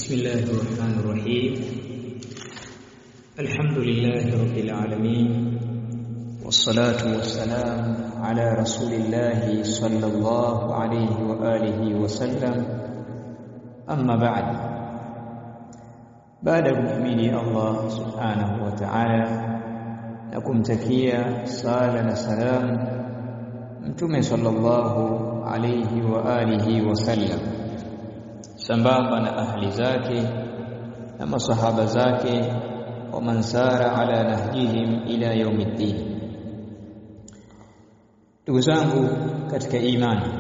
بسم الله الرحمن الرحيم الحمد لله رب العالمين والصلاة والسلام على رسول الله صلى الله عليه وآله وسلم أما بعد بعد kumhimidi Allah subhanahu wa ta'ala na kumtakia sala na salam mtume sallallahu alayhi wa alihi wasallam sambamba na ahli zake na masahaba zake wa mansara ala nahjihim ila yaumiddin ndugu zangu katika imani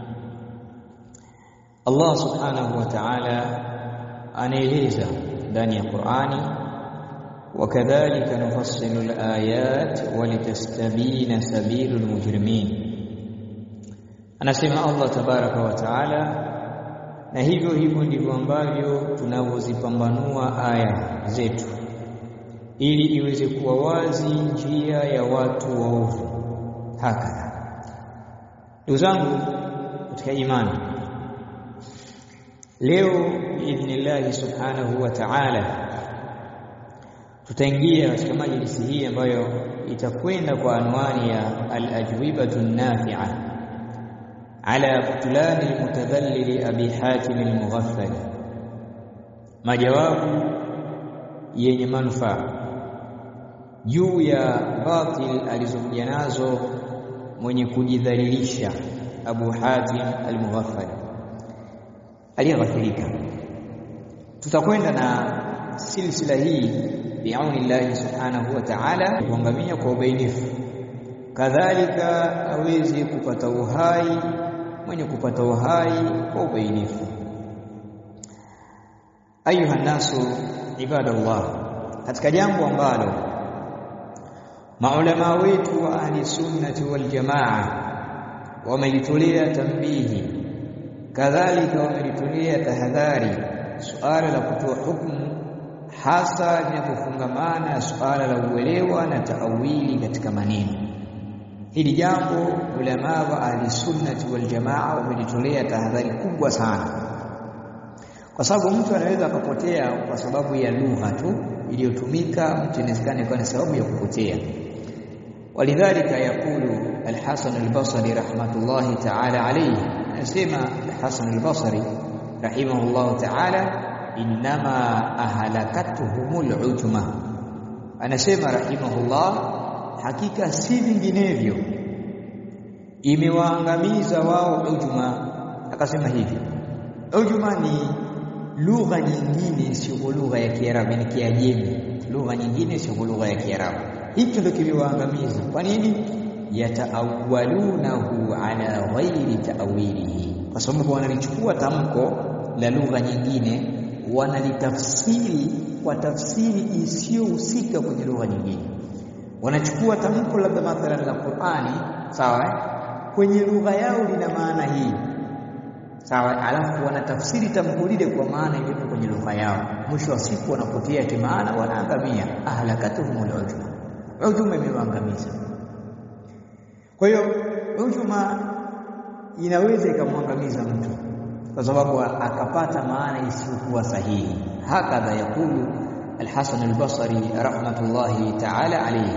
Allah subhanahu wa ta'ala anaeleza ndani ya Qur'ani wakadhalika nufassilu al-ayat walitastabina sabilul mujrimin anasema Allah tabaraka wa taala na hivyo hivyo ndivyo ambavyo tunavyozipambanua aya zetu ili iweze kuwa wazi njia ya watu waovu hakadha ndugu zangu katika imani leo biidhnillahi subhanahu wa ta'ala tutaingia katika majlisi hii ambayo itakwenda kwa anwani ya al-ajwibatu nafi'a ala butlan al-mutadhallil abi hatim al-mughaffal majawabu yenye manufaa juu ya batil alizokuja nazo mwenye kujidhalilisha Abu Hatim al-Mughaffal aliyeghafirika tutakwenda na silsila hii biaunillahi subhanahu wa ta'ala kuangamia kwa ubainifu kadhalika aweze kupata uhai mwenye kupata uhai kwa ubainifu ayuha nasu ibadallah katika jambo ambalo maulama wetu wa ahli sunnati wal jamaa wamelitolea tambihi kadhalika wamelitolea tahadhari suala la kutoa hukumu hasa linapofungamana suala la uelewa na taawili katika maneno hili jambo ulama wa ahli sunnati wal jamaa wamelitolea tahadhari kubwa sana kwa sababu mtu anaweza akapotea kwa sababu ya lugha tu iliyotumika mtu inawezekana ikawa ni sababu ya kupotea walidhalika yakulu al-Hasan al-Basri rahmatullahi ta'ala alayhi anasema al-Hasan al-Basri rahimahullah ta'ala inma ahlakatuhumul ujma anasema rahimahullah hakika si vinginevyo imewaangamiza wao ujma akasema hivi ujma ni lugha nyingine sio lugha ya Kiarabu ni Kiajemi lugha nyingine sio lugha ya Kiarabu hicho ndio kiliwaangamiza kwa nini yataawalunahu ala ghairi ta'wilihi kwa sababu wanalichukua tamko la lugha nyingine wanalitafsiri kwa tafsiri isiyohusika kwenye lugha nyingine wanachukua tamko labda mathalan la Qur'ani sawa kwenye lugha yao lina maana hii sawa alafu wanatafsiri tamko lile kwa maana iliyo kwenye lugha yao mwisho wa siku wanapotea kimaana wanaangamia ahlakatuhumul ujma ujuma imewaangamiza kwa hiyo ujuma inaweza ikamwangamiza mtu kwa sababu akapata maana isiyokuwa sahihi hakadha yakulu الحسن البصري رحمة الله تعالى عليه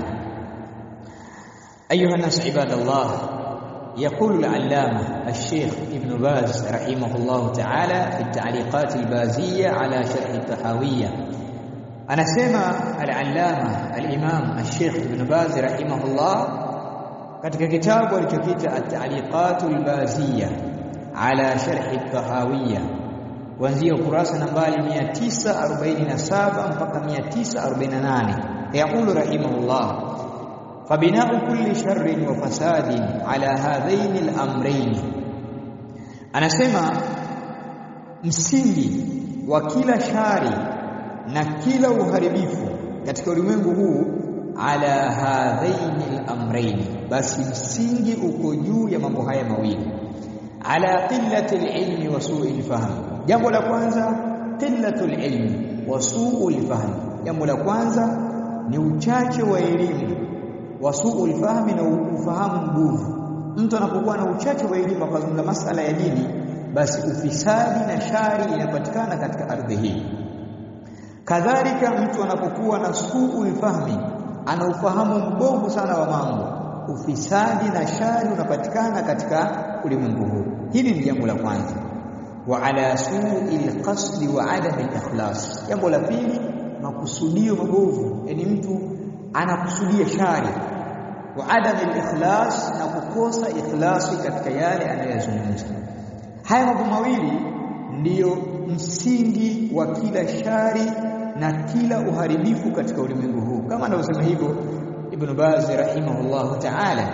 أيها الناس عباد الله يقول العلامة الشيخ ابن باز رحمه الله تعالى في التعليقات البازية على شرح الطحاوية أنا سمع العلامة الإمام الشيخ ابن باز رحمه الله katika kitabu alichokiita at-ta'liqat al-baziyya ala sharh at-tahawiyya kuanzia ukurasa nambari 947 mpaka 948 yaqulu rahimahullah fabina'u kulli sharrin wa fasadin ala hadhain al-amrayn anasema msingi wa kila shari na kila uharibifu katika ulimwengu huu ala hadhain al-amrayn basi msingi uko juu ya mambo haya mawili ala qillati al-ilmi wa su'i al-fahm jambo la kwanza qillatul ilmi wa su'ul fahm jambo la kwanza ni uchache wa elimu wa su'ul fahm na ufahamu nguvu mtu anapokuwa na uchache wa elimu akazungumza masala ya dini basi ufisadi na shari inapatikana katika ardhi hii kadhalika mtu anapokuwa na suu fahmi ana ufahamu mbovu sana wa mambo ufisadi na shari unapatikana katika ulimwengu huu hili ni jambo la kwanza wa ala su'i alqasd wa adam alikhlas jambo la pili makusudio mabovu yani mtu anakusudia shari wa adam alikhlas na kukosa ikhlasi katika yale anayozungumza haya mambo mawili ndiyo msingi wa kila shari na kila uharibifu katika ulimwengu huu kama anavyosema hivyo Ibn Baz rahimahullah ta'ala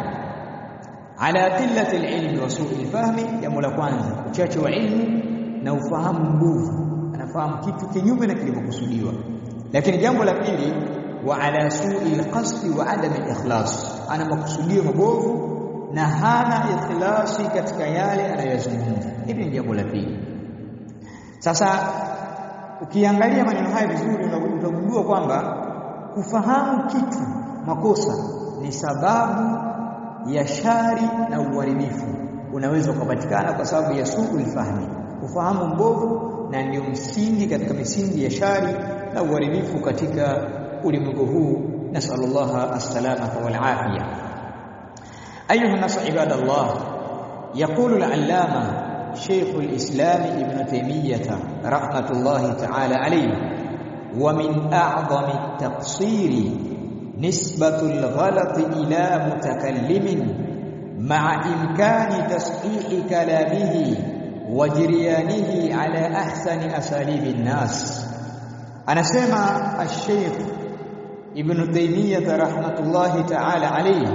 ala qillati al-ilm wa su'i al-fahmi jambo la kwanza uchache wa ilmu na ufahamu mbovu anafahamu kitu kinyume na kilivyokusudiwa lakini jambo la pili wa ala su'i al-qasd wa adam al-ikhlas ana makusudio mabovu na hana ikhlasi katika yale anayozungumza hili ni jambo la pili sasa ukiangalia maneno haya vizuri utagundua kwamba kufahamu kitu makosa ni sababu ya shari na uharibifu unaweza kupatikana kwa sababu ya suul fahmi ufahamu mbovu na ndio msingi katika misingi ya shari na uharibifu katika ulimwengu huu nasallallahu as-salamata wal afiya ayuha nas ibadallah yaqulu al-allama شيخ الإسلام ابن تيمية رحمة الله تعالى عليه ومن أعظم التقصير نسبة الغلط إلى متكلم مع إمكان تصحيح كلامه وجريانه على أحسن أساليب الناس أنا سمع الشيخ ابن تيمية رحمة الله تعالى عليه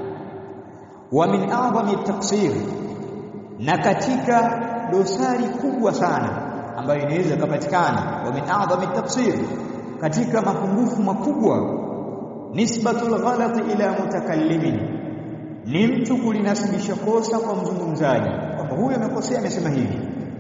ومن أعظم التقصير na katika dosari kubwa sana ambayo inaweza kupatikana wa min a'dhami tafsir katika mapungufu makubwa nisbatul ghalat ila mutakallimin ni mtu kulinasibisha kosa kwa mzungumzaji kwamba huyu amekosea amesema hivi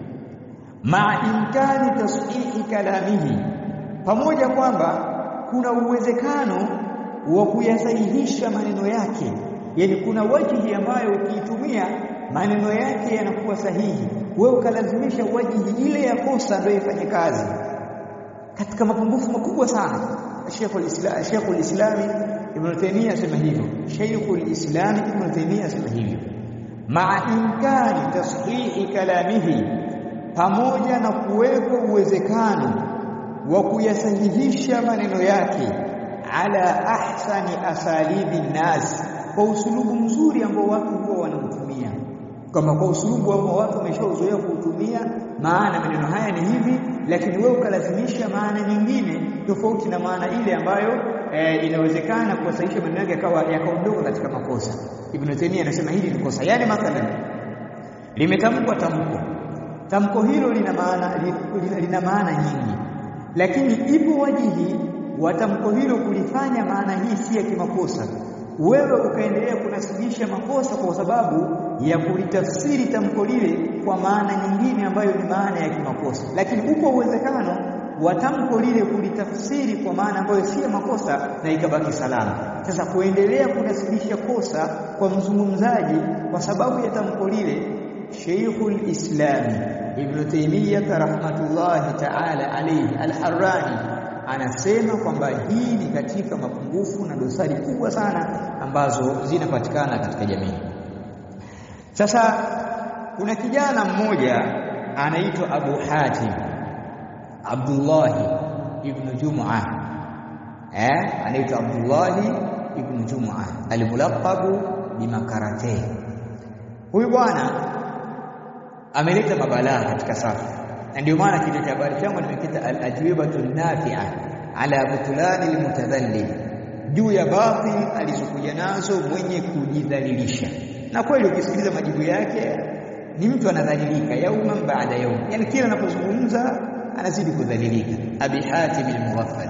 ma imkani tashihi kalamihi pamoja kwamba kuna uwezekano wa kuyasahihisha maneno yake yani kuna wajihi ambayo ukiitumia maneno yake yanakuwa sahihi wewe ukalazimisha wajihi ile ya kosa ndio ifanye kazi katika mapungufu makubwa sana Sheikhul Islam Sheikhul Islam Ibn Taymiyyah asema hivyo Sheikhul Islam Ibn Taymiyyah asema hivyo maa imkani tashihi kalamihi pamoja na kuwepo uwezekano wa kuyasahihisha maneno yake ala ahsani asalibi nas kwa usulubu mzuri ambao watu huwa wanautumia kama kwa usulubu ambao watu wameshauzoea kuutumia maana maneno haya ni hivi lakini wewe ukalazimisha maana nyingine tofauti na maana ile ambayo e, inawezekana kuwasahihisha maneno yake yakawa yakaondoka katika makosa Ibn Taymiyyah anasema hili ni kosa yani mathalan limetamkwa tamko tamko hilo lina maana lina, lina maana nyingi lakini ipo wajihi wa tamko hilo kulifanya maana hii si ya kimakosa wewe ukaendelea kunasibisha makosa kwa sababu ya kulitafsiri tamko lile kwa maana nyingine ambayo ni maana ya kimakosa lakini upo uwezekano wa tamko lile kulitafsiri kwa maana ambayo si ya makosa na ikabaki salama sasa kuendelea kunasibisha kosa kwa mzungumzaji kwa sababu ya tamko lile Sheikhul Islam Ibn Taymiyyah rahmatullahi ta'ala alayhi al-Harrani anasema kwamba hii ni katika mapungufu na dosari kubwa sana ambazo zinapatikana katika jamii. Sasa kuna kijana mmoja anaitwa Abu Hatim Abdullah ibn Jum'a eh anaitwa Abdullah ibn Jum'a almulaqabu bimakarate huyu bwana ameleta mabalaa katika safu na ndio maana kile cha habari changu nimekita al-ajwibatu nafi'a ala butulani almutadhallil juu ya batil alizokuja nazo mwenye kujidhalilisha na kweli ukisikiliza majibu yake ni mtu anadhalilika yauma baada yaum yani kila anapozungumza anazidi kudhalilika abi hatim al-mughaffal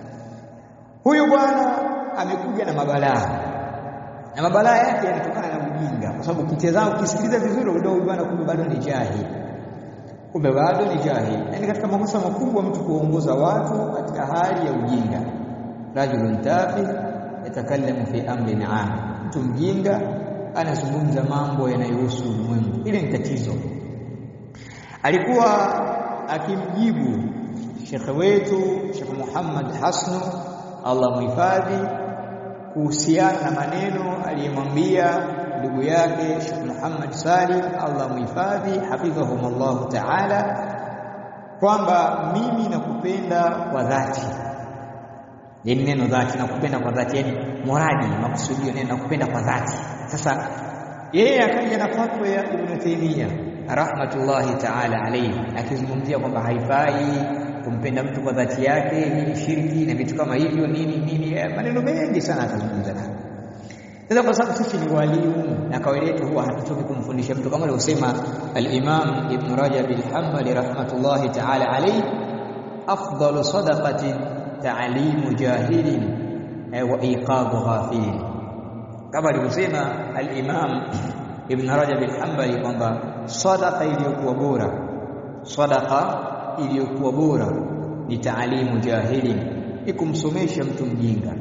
huyu bwana amekuja na mabalaa na mabalaa yake yanatokana na ujinga kwa sababu ukitazama ukisikiliza vizuri unaona huyu bwana kumbe bado ni jahili kumbe bado ni jahili yani katika makosa makubwa mtu kuongoza watu katika hali ya ujinga rajulun tafi yatakallamu fi amrin am mtu mjinga anazungumza mambo yanayohusu ulimwengu ile ni tatizo alikuwa akimjibu shekhe wetu Sheikh Muhammad Hasnu Allah muhifadhi kuhusiana na maneno aliyemwambia ndugu yake Sheikh Muhammad Salim Allah muhifadhi hafidhahumullah ta'ala kwamba mimi nakupenda kwa dhati yani neno dhati nakupenda kwa dhati yani muradi makusudio neno nakupenda kwa dhati sasa yeye akaja na fatwa ya Ibn Taymiyyah rahmatullahi ta'ala alayhi akizungumzia kwamba haifai kumpenda mtu kwa dhati yake ni shirki na vitu kama hivyo nini nini maneno mengi sana atazungumza nayo sasa kwa sababu sisi ni walimu na kawaida yetu huwa hatutoki kumfundisha mtu kama alivyosema al-Imam Ibn Rajab al-Hanbali rahmatullahi ta'ala alayhi afdalu sadaqatin ta'limu jahilin wa iqabu ghafilin kama alivyosema al-Imam Ibn Rajab al-Hanbali kwamba sadaqa iliyokuwa bora sadaqa iliyokuwa bora ni taalimu jahilin ni kumsomesha mtu mjinga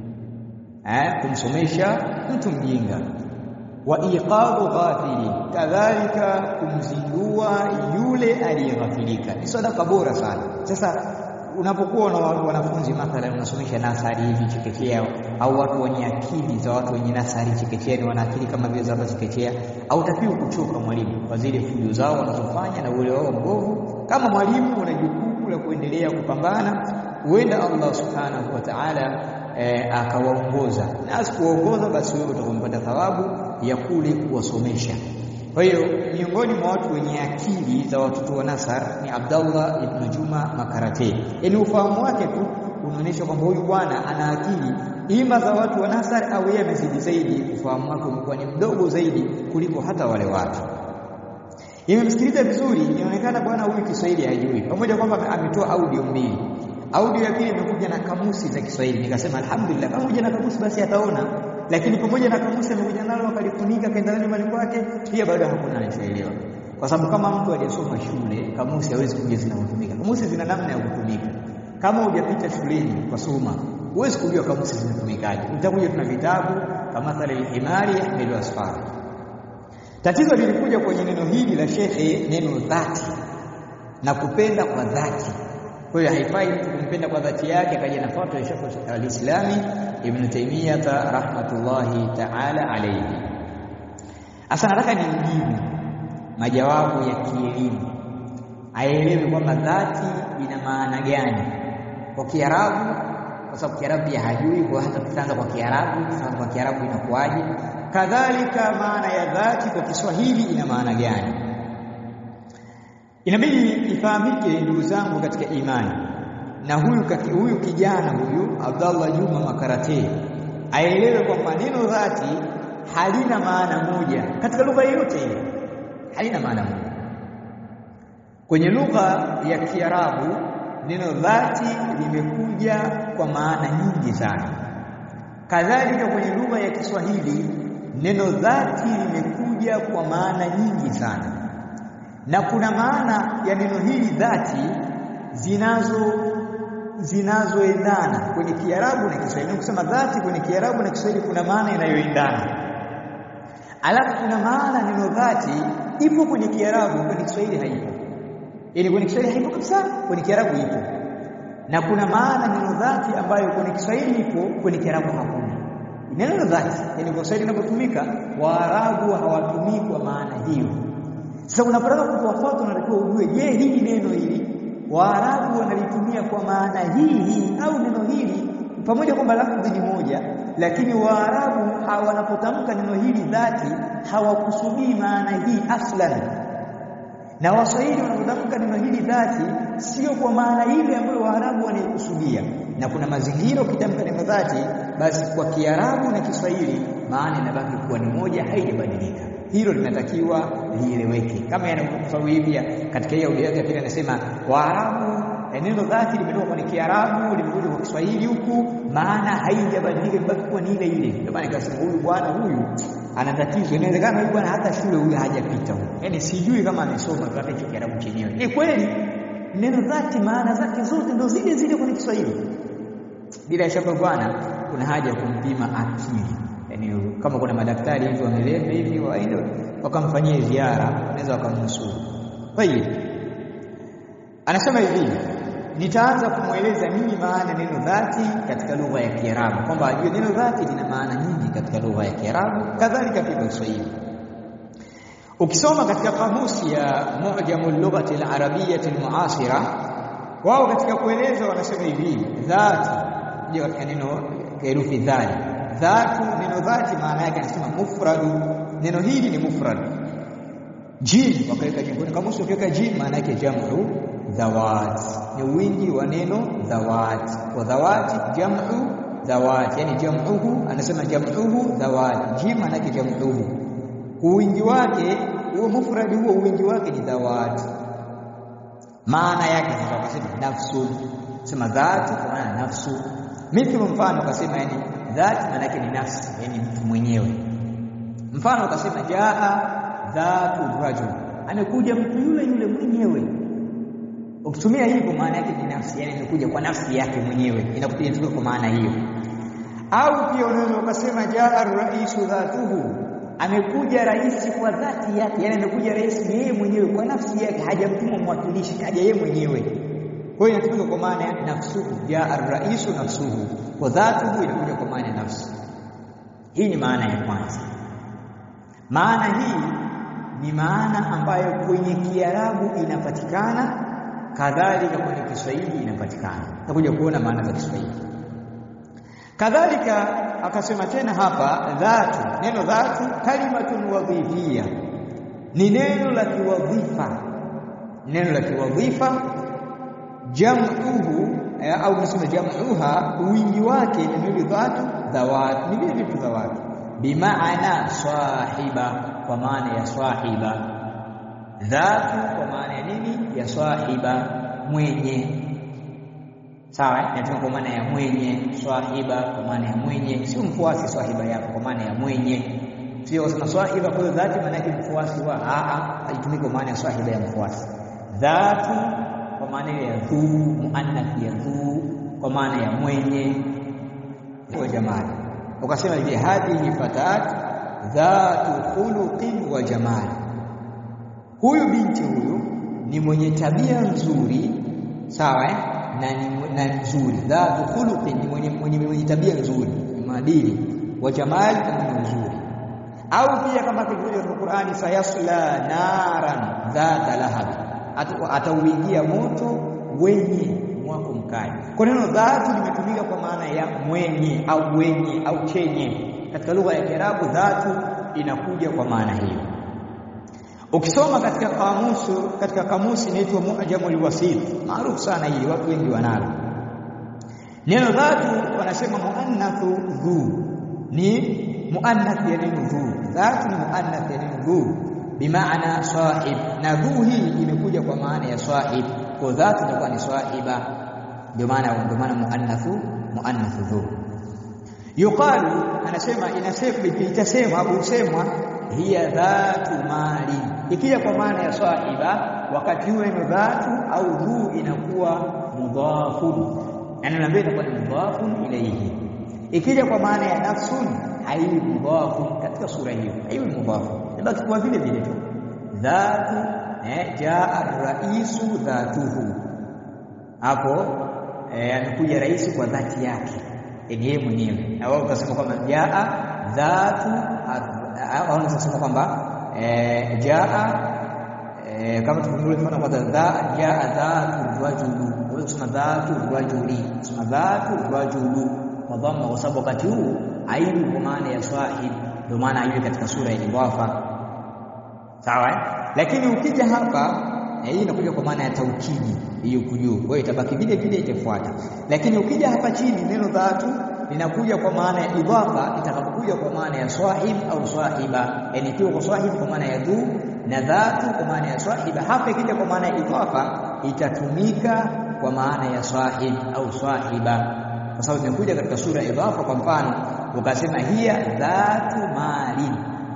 eh kumsomesha mtu mjinga wa iqabu ghafili kadhalika kumzindua yule aliyeghafilika ni sadaka bora sana sasa unapokuwa na wanafunzi mathalan unasomesha nasari hivi chekechea au watu wenye akili za watu wenye nasari chekechea ni wana akili kama vile za chekechea au takiwa kuchoka mwalimu kwa zile fujo zao wanazofanya na ule wao mbovu kama mwalimu una jukumu la kuendelea kupambana huenda Allah subhanahu wa ta'ala e, akawaongoza na asikuwaongoza basi wewe utakumpata thawabu ya kule kuwasomesha kwa hiyo miongoni mwa watu wenye akili za watoto wa Nasar ni Abdallah ibn Juma Makarate. Yaani ufahamu wake tu unaonyesha kwamba huyu bwana ana akili ima za watu wa Nasar au yeye amezidi zaidi, ufahamu wake umekuwa ni mdogo zaidi kuliko hata wale watu. Imemsikiliza vizuri, inaonekana bwana huyu Kiswahili hajui, pamoja kwamba ametoa audio mbili. Audio ya pili imekuja na kamusi za Kiswahili, nikasema alhamdulillah, pamoja na kamusi basi ataona lakini pamoja na kamusi amekuja nalo akalifunika kaenda nalo nyumbani kwake, pia bado hakuna anachoelewa, kwa sababu kama mtu aliyesoma shule, kamusi hawezi kujua zinavyotumika. Kamusi zina namna ya kutumika. Kama hujapita shuleni kwa soma, huwezi kujua kamusi zinatumikaje. Utakuja tuna vitabu kama mathalan al-himari yahmilu asfara. Tatizo lilikuja kwenye neno hili la shekhe, neno dhati na kupenda kwa dhati. Kwa hiyo haifai mtu kumpenda kwa dhati yake, akaja na fatwa ya Sheikh al-Islami Ibn Taymiyyah rahmatullahi ta'ala alayhi. Asa nataka nimjibu majawabu ya kielimu, aelewe kwamba dhati ina maana gani kwa Kiarabu, kwa sababu Kiarabu pia hajui, kwa hata tutaanza kwa Kiarabu, tutaanza kwa Kiarabu inakuwaje? Kadhalika maana ya dhati kwa Kiswahili ina maana gani? Inabidi ifahamike ndugu zangu katika imani na huyu kati, huyu kijana huyu Abdallah Juma Makarate aelewe kwamba neno dhati halina maana moja katika lugha yoyote ile, halina maana moja. Kwenye lugha ya Kiarabu neno dhati limekuja kwa maana nyingi sana. Kadhalika kwenye lugha ya Kiswahili neno dhati limekuja kwa maana nyingi sana, na kuna maana ya neno hili dhati zinazo zinazoendana kwenye Kiarabu na Kiswahili. Kusema dhati kwenye Kiarabu na Kiswahili kuna maana inayoendana, alafu kuna maana neno dhati ipo kwenye Kiarabu, kwenye Kiswahili haipo. Yaani kwenye Kiswahili haipo kabisa, kwenye Kiarabu ipo, na kuna maana neno dhati ambayo kwenye Kiswahili ipo, kwenye Kiarabu hakuna. Neno dhati, yaani kwa Kiswahili linapotumika, Waarabu hawatumii kwa maana hiyo. Sasa unapotaka kutoa fatwa, unatakiwa ujue, je, hili neno hili Waarabu wanalitumia kwa maana hii hii au neno hili, pamoja kwamba lafdhi ni moja, lakini Waarabu wanapotamka neno hili dhati hawakusudii maana hii aslan, na Waswahili wanapotamka neno hili dhati sio kwa maana ile ambayo Waarabu wanaikusudia. Na kuna mazingira ukitamka neno dhati, basi kwa Kiarabu na Kiswahili maana inabaki kuwa ni moja, haijabadilika. Hilo linatakiwa lieleweke, kama yanavyosababu hivi pia katika hii audio yake pia anasema Waarabu, neno dhati limetoka kwenye Kiarabu limekuja kwa Kiswahili huku, maana haijabadilika, imebaki kuwa ni ile ile. Ndio maana nikasema huyu bwana huyu ana tatizo. Inawezekana huyu bwana hata shule huyu hajapita huyu, yaani sijui kama amesoma hata hicho Kiarabu chenyewe. Ni kweli neno dhati maana zake zote ndio zile zile kwenye Kiswahili. Bila shaka bwana, kuna haja ya kumpima akili yani kama kuna madaktari hivi wameleta hivi waende wakamfanyie ziara, wanaweza wakamnusuru. Kwa hiyo anasema hivi nitaanza kumweleza nini maana neno dhati katika lugha ya Kiarabu, kwamba ajue neno dhati lina maana nyingi katika lugha ya Kiarabu, kadhalika pia Kiswahili. Ukisoma katika kamusi ya Mu'jamul Lughati al-Arabiyyah al-Mu'asira, wao katika kueleza wanasema hivi, dhati ndio katika neno herufi dhali. Dhatu, neno dhati maana yake anasema mufradu. Neno hili ni mufrad. Jim wakaweka jim, kwenye kamusi ukiweka jim maana yake jamu dhawat, ni wingi wa neno dhawat. Kwa dhawati jamu dhawat, yani jamuhu, anasema jamuhu dhawat. Jim maana yake jamuhu uwingi wake huo mufradi huo uwingi wake ni dhawat. Maana yake sasa wakasema nafsu, sema dhati kwa maana nafsu. Mithlu, mfano ukasema yani dhati maana yake ni nafsi, yani mtu mwenyewe. Mfano ukasema jaa dhatu rajul, amekuja mtu yule yule mwenyewe. Ukitumia hivyo maana yake ni nafsi, yani amekuja kwa nafsi yake mwenyewe, inakuja kwa maana hiyo. Au pia unaweza ukasema jaa raisu dhatuhu amekuja rais kwa dhati yake, yani amekuja rais yeye mwenyewe kwa nafsi yake, hajamtuma mwakilishi, kaja yeye mwenyewe. Kwa hiyo inatumika kwa maana ya nafsuhu, jaa ar-raisu nafsuhu, kwa dhatuhu inakuja kwa maana ya nafsi. Hii ni maana ya kwanza. Maana hii ni maana ambayo kwenye Kiarabu inapatikana, kadhalika kwenye Kiswahili inapatikana. Tutakuja kuona maana za Kiswahili. Kadhalika akasema tena hapa dhatu, neno dhatu kalimatun wadhifia, ni neno la kiwadhifa, neno la kiwadhifa. Jamuhu au nasema jamuha, wingi wake neno dhatu dhawat, ni vile vitu dhawat, bimaana sahiba, kwa maana ya sahiba. Dhatu kwa maana ya nini? Ya sahiba, mwenye Sawa, inatumika kwa maana ya mwenye. Swahiba kwa maana ya mwenye, sio mfuasi swahiba yako, kwa maana ya mwenye. Sio wasema swahiba kwa dhati, maana yake mfuasi wa a, haitumiki kwa maana ya swahiba ya mfuasi. Dhatu kwa maana ya dhu, muannath ya dhu, kwa maana ya mwenye wa jamali. Ukasema hivi, hadhihi fatat dhatu khuluqin wa jamali, huyu binti huyu ni mwenye tabia nzuri, sawa eh? na na nzuri dhatu khuluqin ni mwenye, mwenye, mwenye tabia nzuri maadili wa jamali na nzuri. Au pia kama kilivyo katika Qur'ani, sayasla naran dhata lahab, atauingia moto wenye mwako mkali. Kwa neno dhatu limetumika kwa maana ya mwenye au wenye au chenye. Katika lugha ya Kiarabu dhatu inakuja kwa maana hiyo. Ukisoma katika kamusi katika kamusi inaitwa Mu'jamul Wasit, maarufu sana hii, watu wengi wanalo neno dhatu. Wanasema muannathu dhu, ni muannath ya neno dhu. Dhatu ni muannath ya neno dhu, bimaana sahib, na dhu hii imekuja kwa maana ya sahib, kwa dhatu inakuwa ni sahiba, ndio maana ndio maana muannathu muannathu dhu. Yuqalu, anasema inasema, itasemwa au husemwa hiya dhatu mali ikija kwa maana ya sahiba, wakati huo neno dhatu au dhu inakuwa mudhafun, yani naambia inakuwa ni mudhafun ilayhi. Ikija kwa maana ya nafsun haiwi mudhafun katika sura hiyo, haiwi mudhafun, inabaki kwa vile vile tu dhatu. Eh, jaa ar-raisu dhatuhu, hapo amekuja rais kwa dhati yake yeye mwenyewe, na wao utasema kwamba jaa dhatu au unasema kwamba E, jaa e, kama tufungue mfano kwa dha jaa dhatu rajulu, unasema dhatu rajuli, unasema dhatu rajulu kwa dhamma, kwa sababu wakati huu aibu kwa maana ya swahib, ndio maana aibu katika sura ya idhafa. Sawa, lakini ukija hapa hii inakuja kwa maana ya taukidi, hiyo kujuu, kwa hiyo itabaki vile vile, itafuata. Lakini ukija hapa chini neno dhatu linakuja kwa maana ya idhafa, itakapokuja kwa maana ya swahib au swahiba, yani ikiwa kwa swahib kwa maana ya dhu na dhatu kwa maana ya swahiba. Hapa ikija kwa maana ya idhafa itatumika kwa maana ya swahib au swahiba, kwa sababu imekuja katika sura ya idhafa. Kwa mfano ukasema hiya dhatu mali,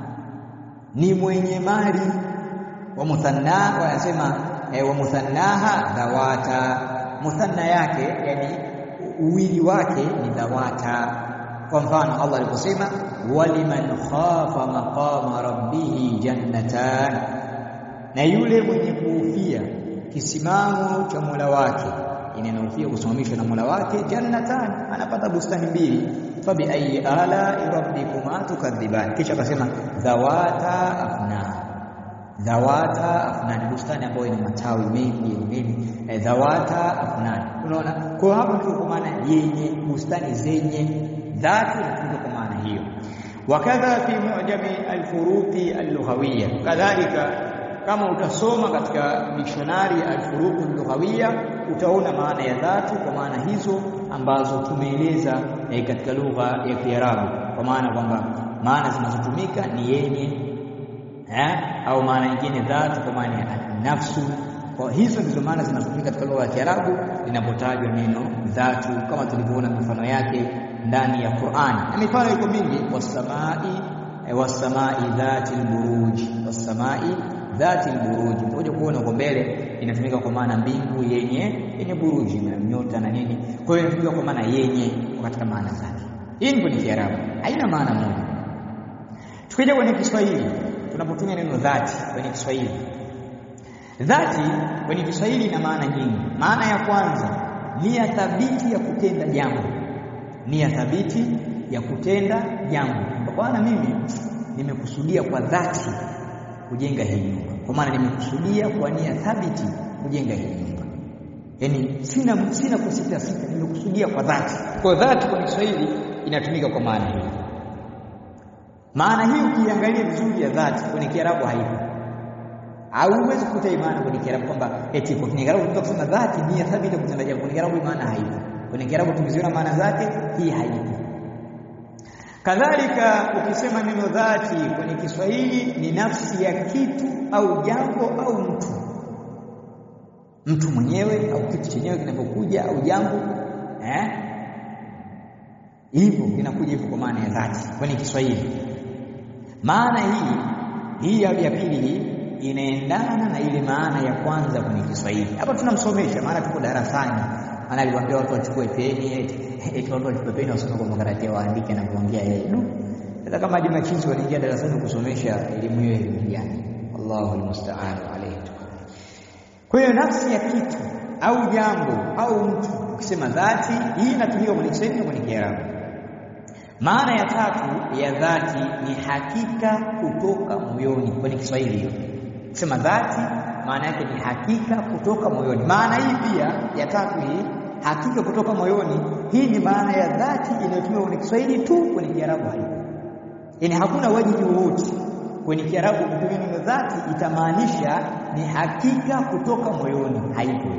ni mwenye mali. Wa muthanna wanasema eh, wa muthannaha dhawata, muthanna yake yani uwili wake ni dhawata. Kwa mfano Allah aliposema waliman khafa maqama rabbih jannatan, na yule mwenye kuhofia kisimamo cha Mola wake, inanofia kusimamishwa na Mola wake jannatan anapata bustani mbili fabi ayi ala rabbikuma tukadhiban kisha akasema dhawata afnan dhawata afnan bustani ambayo ina matawi mengi nini e, dhawata afnan unaona kwa hapo ndio kwa maana yenye bustani zenye dhati ndio kwa maana hiyo wakadha fi mu'jami alfuruqi allughawiyya kadhalika kama utasoma katika dictionary alfuruq allughawiyya utaona maana ya dhati kwa maana hizo ambazo tumeeleza eh, katika lugha ya Kiarabu kwa maana kwamba maana zinazotumika ni yenye eh, au maana nyingine dhati kwa maana ya nafsu kwa hizo ndizo maana zinazotumika katika lugha ya Kiarabu linapotajwa neno dhatu kama tulivyoona mifano yake ndani ya Qur'ani na mifano iko mingi wasamai wasamai dhati alburuj wasamai dhati alburuj utakuja kuona huko mbele inatumika kwa maana mbingu yenye yenye buruji na nyota na nini kwa hiyo inatumika kwa maana yenye katika maana zake hii ni kwenye Kiarabu haina maana moja tukija kwenye Kiswahili tunapotumia neno dhati kwenye Kiswahili dhati kwenye Kiswahili ina maana nyingi maana ya kwanza nia thabiti ya kutenda jambo nia thabiti ya kutenda jambo bwana mimi nimekusudia kwa dhati kujenga hii nyumba kwa maana nimekusudia kwa nia thabiti kujenga hii nyumba yaani sina sina kusita sita nimekusudia kwa dhati kwa dhati kwa Kiswahili inatumika kwa maana hiyo maana hii ukiangalia vizuri ya dhati kwenye Kiarabu haipo hauwezi kukuta imani kwenye Kiarabu kwamba eti kwa Kiarabu tunataka kusema dhati nia thabiti kutenda jambo kwenye Kiarabu maana haipo kwenye Kiarabu tumeziona maana zake hii haipo kadhalika ukisema neno dhati kwenye Kiswahili ni nafsi ya kitu au jambo au mtu mtu mwenyewe au kitu chenyewe kinapokuja au jambo eh hivyo kinakuja hivyo kwa maana ya dhati kwenye Kiswahili maana hii hii ya pili hii inaendana na ile maana ya kwanza kwenye Kiswahili hapa tunamsomesha maana tuko darasani maana aliwaambia watu wachukue peni eti watu wachukue peni wasome kwa makaratia waandike na kuongea yeye du sasa kama Juma Chinzi wanaingia darasani kusomesha elimu hiyo elimu gani Allahu almusta'an alayhi kwa hiyo nafsi ya kitu au jambo au mtu ukisema dhati hii inatumika kwenye Kiswahili na kwenye Kiarabu maana ya tatu ya dhati ni hakika kutoka moyoni kwenye Kiswahili hiyo kusema dhati maana yake ni hakika kutoka moyoni maana hii pia ya tatu hii hakika kutoka moyoni hii ni maana ya dhati inayotumika kwenye Kiswahili tu kwenye Kiarabu haipo yaani hakuna wajibu wowote kwenye Kiarabu kutumia neno dhati itamaanisha ni hakika kutoka moyoni haipo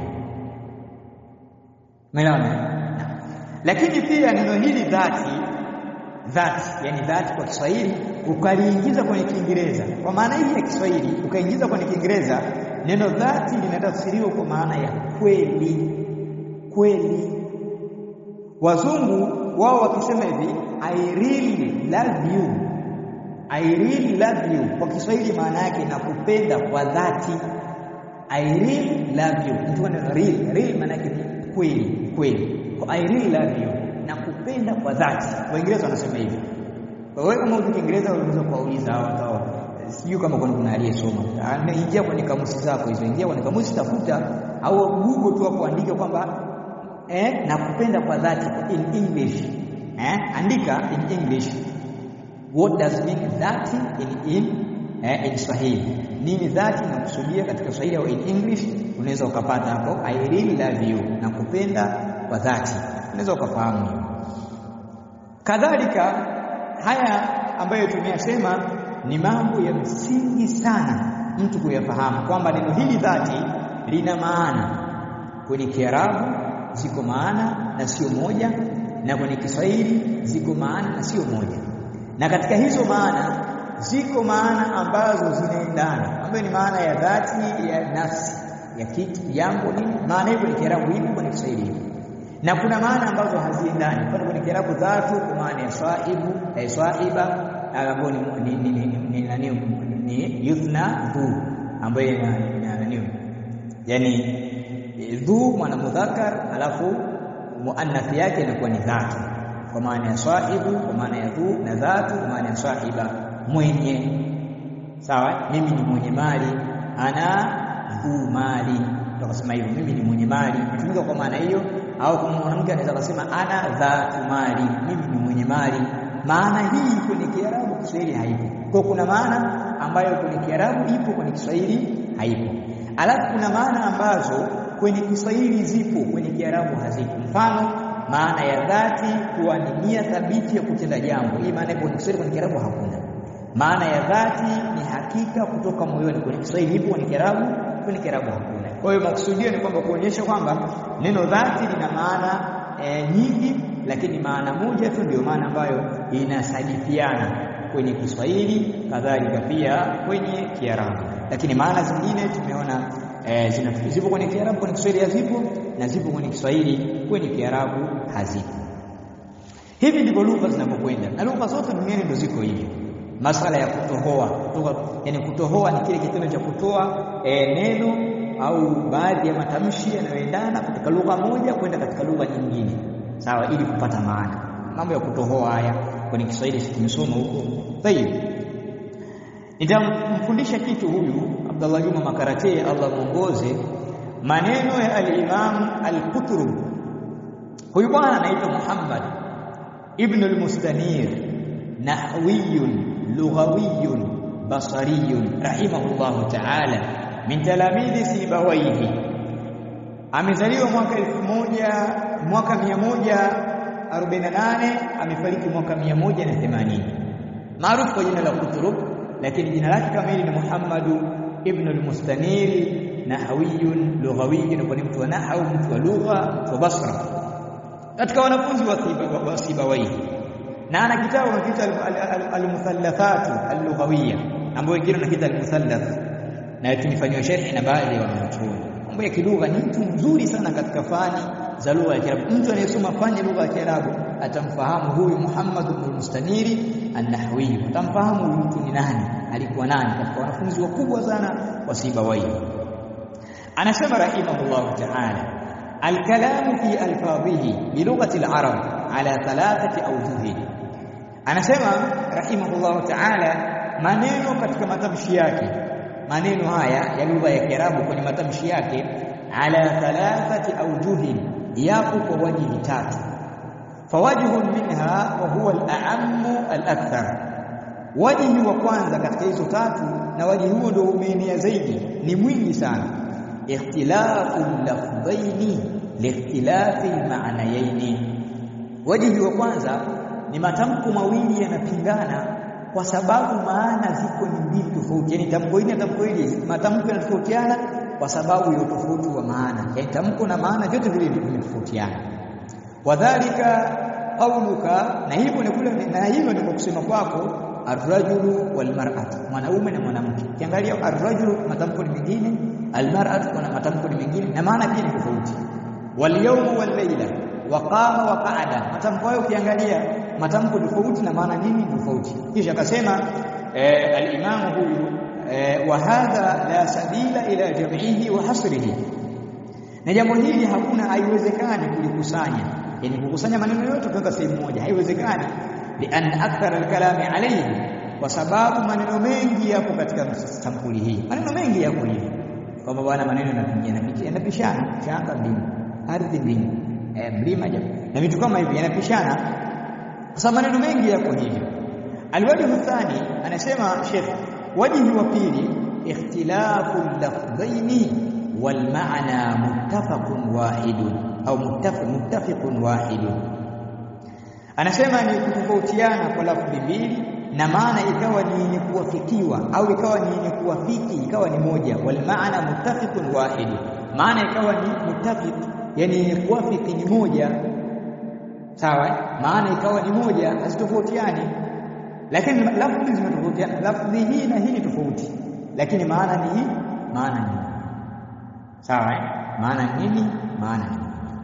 Umeelewana? Lakini pia neno hili dhati dhati yani dhati kwa Kiswahili ukaliingiza kwenye Kiingereza kwa maana hii ya Kiswahili ukaingiza kwenye Kiingereza neno dhati linatafsiriwa kwa maana ya kweli kweli wazungu wao wakisema hivi I really love you I really love you kwa Kiswahili maana yake nakupenda kwa dhati I really love you mtu ana real real maana yake ni kweli kweli I really love you nakupenda kwa dhati waingereza wanasema hivyo kwa hiyo kama uko Kiingereza unaweza kuwauliza hawa hao sijui kama kuna kuna aliyesoma ingia kwenye kamusi zako hizo ingia kwenye kamusi tafuta au Google tu hapo andika kwamba eh nakupenda kwa dhati in English eh andika in English what does mean dhati in in eh, in Swahili nini dhati nakusudia katika Swahili au in English unaweza ukapata hapo I really love you nakupenda kwa dhati unaweza ukafahamu kadhalika haya ambayo tumeyasema ni mambo ya msingi sana mtu kuyafahamu kwamba neno hili dhati lina maana kwenye Kiarabu ziko maana na sio moja na kwenye Kiswahili ziko maana na sio moja na katika hizo maana ziko maana ambazo zinaendana ambayo ni maana ya dhati ya nafsi ya kitu jambo nini maana hiyo kwenye Kiarabu ipo kwenye Kiswahili ipo na kuna maana ambazo haziendani kwa kwenye Kiarabu dhatu kwa maana ya swahibu eh, swahiba ambayo ni ni ni ni nani ni yuthna dhu ambayo ina nani yani dhu mwana mudhakkar alafu muannath yake inakuwa ni dhatu kwa maana ya swahibu kwa maana ya dhu na dhatu kwa maana ya swahiba mwenye sawa mimi ni mwenye mali ana dhu mali tukasema hivyo mimi ni mwenye mali tumika kwa maana hiyo au kama mwanamke anaweza kusema ana dhatu mali mimi ni mwenye mali maana hii kwenye Kiarabu Kiswahili haipo kwa kuna maana ambayo kwenye Kiarabu ipo kwenye Kiswahili haipo alafu kuna maana ambazo kwenye Kiswahili zipo kwenye Kiarabu hazipo mfano maana ya dhati kuwa ni nia thabiti ya kutenda jambo hii maana kwenye Kiswahili kwenye Kiarabu hakuna maana ya dhati ni hakika kutoka moyoni kwenye Kiswahili ipo kwenye Kiarabu kwenye Kiarabu hakuna kwa hiyo makusudio ni kwamba kuonyesha kwamba neno dhati lina maana e, nyingi lakini maana moja tu ndio maana ambayo inasadifiana kwenye Kiswahili kadhalika pia kwenye Kiarabu lakini maana zingine tumeona e, zipo kwenye Kiarabu kwenye Kiswahili hazipo na zipo kwenye Kiswahili kwenye Kiarabu hazipo hivi ndivyo lugha zinavyokwenda na lugha zote duniani ndio ziko hivi masala ya kutohoa kutoka yani kutohoa ni kile kitendo cha kutoa e, neno au baadhi ya matamshi yanayoendana kutoka lugha moja kwenda katika lugha nyingine sawa ili kupata maana mambo ya kutohoa haya kwenye Kiswahili tumesoma huko tayib nitamfundisha kitu huyu Abdullah Juma Makarate Allah muongoze maneno ya al-Imam al-Qutrub huyu bwana anaitwa Muhammad ibn al-Mustanir nahwiyun lughawiyun basariyun rahimahullahu ta'ala min talamidhi Sibawaihi amezaliwa mwaka elfu moja mwaka 148 amefariki mwaka 180 maarufu kwa jina la Qutrub lakini jina lake kamili ni Muhammadu ibn al-Mustanir nahawiyun lughawiyun kwa mtu wa nahwu mtu wa lugha mtu wa Basra katika wanafunzi wa Sibawaihi na ana kitabu anakiita al-muthallathatu al-lughawiyya ambayo wengine wanakiita al-muthallath na tumefanywa sharhi na baadhi ya wanachuoni mambo ya kilugha ni mtu mzuri sana katika fani za lugha ya Kiarabu mtu anayesoma fani ya lugha ya Kiarabu atamfahamu huyu Muhammad ibn Mustaniri an-Nahwi atamfahamu huyu mtu ni nani alikuwa nani katika wanafunzi wakubwa sana wa Sibawai anasema rahimahullah ta'ala الكلام في ألفاظه بلغة العرب على ثلاثة أوجه anasema rahimahullah ta'ala maneno katika matamshi yake maneno haya ya lugha ya Kiarabu kwenye matamshi yake ala thalathati awjuhin yapo kwa wajihi tatu fawajhun minha wa huwa al-a'ammu al-akthar wajihi wa kwanza katika hizo tatu na wajihi huo ndio umeenea zaidi ni mwingi sana ikhtilafu lafdhaini liikhtilafi al-ma'nayaini wajihi wa kwanza ni matamko mawili yanapingana kwa sababu maana ziko ni mbili tofauti yani tamko hili na tamko hili matamko yanatofautiana kwa sababu ya utofauti wa maana yani tamko na maana vyote vile vimetofautiana wadhalika qauluka na hivyo ni kule na hivyo ni kwa kusema kwako arrajulu walmar'atu mwanaume na mwanamke kiangalia arrajulu matamko ni mengine almar'atu kuna matamko ni mengine na maana pia ni tofauti walyawmu wallayla waqama wa qa'ada matamko hayo ukiangalia matamko tofauti na maana nini tofauti kisha akasema eh, al-imam huyu eh, wa hadha la sabila ila jam'ihi wa hasrihi na jambo hili hakuna haiwezekani kulikusanya yani kukusanya maneno yote kutoka sehemu moja haiwezekani lian akthar al-kalami alayhi kwa sababu maneno mengi yapo katika sampuli hii maneno mengi yapo hivi kwamba bwana maneno yanapingana yanapishana shanga mbili ardhi mbili eh, mlima na vitu kama hivi yanapishana kwa sababu maneno mengi yako hivyo alwajhu thani anasema Sheikh wajhi wa pili ikhtilafu lafdhaini wal ma'na muttafaqun wahidun au muttafiq muttafiqun wahidun anasema ni kutofautiana kwa lafdhi mbili na maana ikawa ni yenye kuwafikiwa au ikawa ni yenye kuwafiki ikawa ni moja wal ma'na muttafiqun wahidun maana ikawa ni muttafiq yani yenye kuwafiki ni moja sawa maana ikawa ni moja hazitofautiani lakini lafdhi zimetofautiana lafdhi hii na hii ni tofauti lakini maana ni hii maana ni sawa maana nini maana ni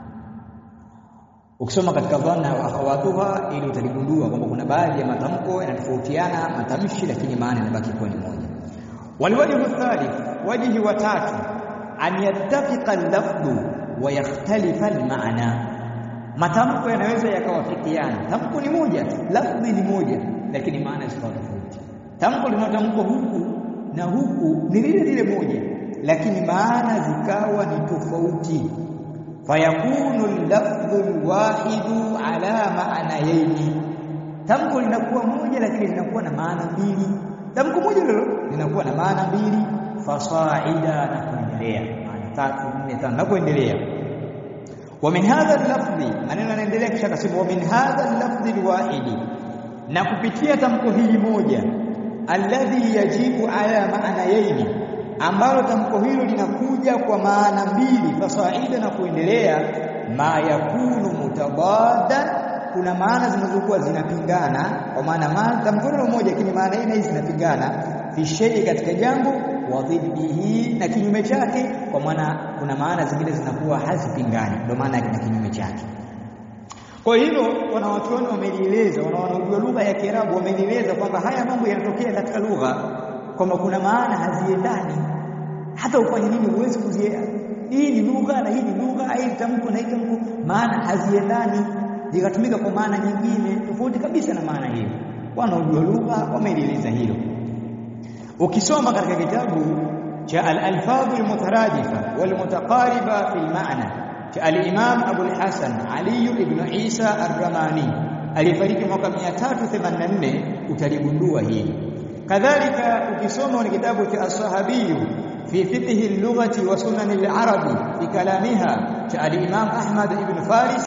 ukisoma katika dhanna wa akhawatuha ili utaligundua kwamba kuna baadhi ya matamko yanatofautiana matamshi lakini maana inabaki kuwa ni moja walwajhu thalith wajhi wa tatu an yattafiqa al-lafdhu wa yakhtalifa al-ma'na matamko yanaweza yakawafikiana tamko ni moja lafdhi ni moja lakini maana zikawa tofauti tamko linatamkwa huku na huku ni lile lile moja lakini maana zikawa ni tofauti fayakunu al-lafdhu al-wahidu ala ma'nayaini tamko linakuwa moja lakini linakuwa na maana mbili tamko moja lilo linakuwa na maana mbili fasaida na kuendelea maana tatu nne tano na kuendelea wa min hadha al-lafdhi maneno yanaendelea kisha akasema wa min hadha al-lafdhi al-wahidi na kupitia tamko hili moja alladhi yajibu ala ma'nayaini ambalo tamko hilo linakuja kwa maana mbili fasaida na kuendelea ma yakunu mutabaddan kuna maana zinazokuwa zinapingana kwa maana maana tamko hilo moja lakini maana hii hizi zinapingana fi shay'i katika jambo wa dhiddihi na kinyume chake kwa maana kuna maana zingine zinakuwa hazipingani ndio maana na kinyume chake kwa hilo wanawachuoni wamelieleza wanaojua lugha ya Kiarabu wamelieleza kwamba haya mambo yanatokea katika lugha kwamba kuna maana haziendani hata ufanye nini huwezi kuzielewa hii ni lugha na hii ni lugha hii tamko na hii tamko maana haziendani zikatumika kwa maana nyingine tofauti kabisa na maana hiyo wanaojua lugha wamelieleza hilo ukisoma katika kitabu cha al-alfadh al-mutaradifa wal-mutaqariba fi al-ma'na cha al-imam Abu al-Hasan Ali ibn Isa ar-Ramani alifariki mwaka 384 utaligundua hili kadhalika ukisoma ni kitabu cha as-sahabi fi fiqh al-lughati wa sunan al-arabi fi kalamiha cha al-imam Ahmad ibn Faris